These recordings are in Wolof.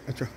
acca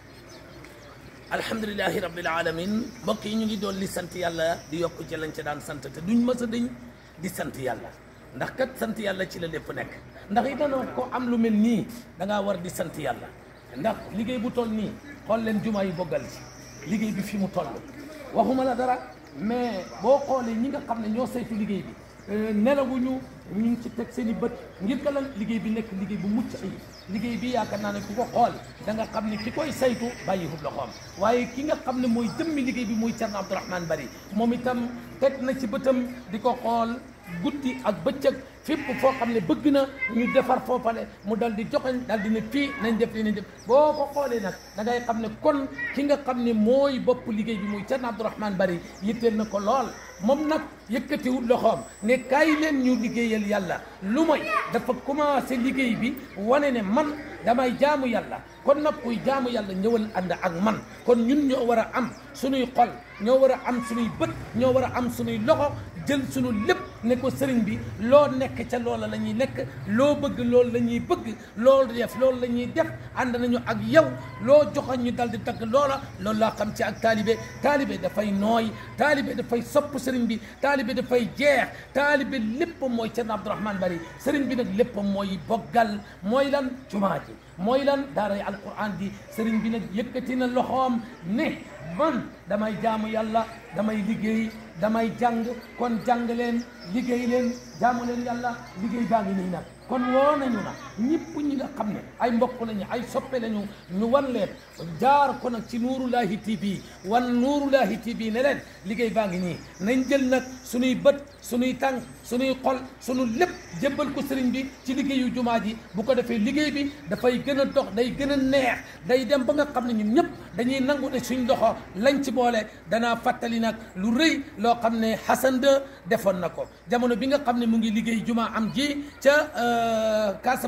alhamdulilahi rabbil alamin mbokk yi ñu ngi doon li sant yàlla di yokk ci lañ ca daan sant te duñ mës a dañ di sant yàlla ndax kat sant yàlla ci la lépp nekk ndax itanoo ko am lu mel nii da ngaa war di sant yàlla ndax liggéey bu toll nii xool leen jumaa yi boggal ci liggéey bi fi mu toll waxuma la dara mais boo xoolee ñi nga xam ne ñoo saytu liggéey bi nelawuñu ñu ngi ci teg seen i bët ngir ka lan liggéey bi nekk liggéey bu mucc ayib liggéey bi yaakaar naa ne ku ko xool da nga xam ne ki koy saytu bàyyiwul loxoom waaye ki nga xam ne mooy jëmmi liggéey bi muy Thierno Abdourahmane Bari moom itam teg na ci bëtam di ko xool guddi ak bëccëg fépp foo xam ne bëgg na ñu defar foofale mu dal di joxeñ dal di ne fii nañ def li nañ def boo ko xoolee nag da ngay xam ne kon ki nga xam ne mooy bopp liggéey bi muy Thierno Abdourahmane Bari yitteel na ko lool moom nag yëkkatiwul loxoom ne kaay leen ñu liggéeyal yàlla lu mooy dafa commencé liggéey bi wane ne man damay jaamu yàlla kon nag kuy jaamu yàlla ñëwal ànd ak man kon ñun ñoo war a am suñuy xol ñoo war a am suñuy bët ñoo war a am suñuy loxo jël suñu lépp ne ko sëriñ bi loo nekk ca loola la ñuy nekk loo bëgg loolu la ñuy bëgg loolu def loolu la ñuy def ànd nañu ak yow loo joxoon ñu dal di tagg loola loolu laa xam ci ak taalibe taalibe dafay nooy taalibe dafay sopp sëriñ bi taalibe dafay jeex taalibe lépp mooy Thierno Abdourahmane Bari sëriñ bi nag lépp mooy boggal mooy lan jumaa ji mooy lan daaray alquran di sëriñ bi nag yëkkati na loxoom ne man damay jaamu yàlla damay liggéey damay jàng kon jàng leen liggéey leen jaamu leen yàlla liggéey baa ngi nii nag kon woo nañu na ñëpp ñi nga xam ne ay mbokk lañu ay soppe lañu ñu wan leen jaar ko nag ci Nuurullahi TV wan Nuurullahi TV ne leen liggéey baa ngi nii nañ jël nag suñuy bët suñuy tànk suñuy xol suñu lépp jébbal ko sëriñ bi ci liggéeyu jumaa ji bu ko defee liggéey bi dafay gën a dox day gën a neex day dem ba nga xam ne ñun ñëpp dañuy nangu ne suñ loxo lañ ci boole danaa fàttali nag lu rëy loo xam ne Hassan II defoon na ko jamono bi nga xam ne mu ngi liggéey jumaa am ji ca Kaasa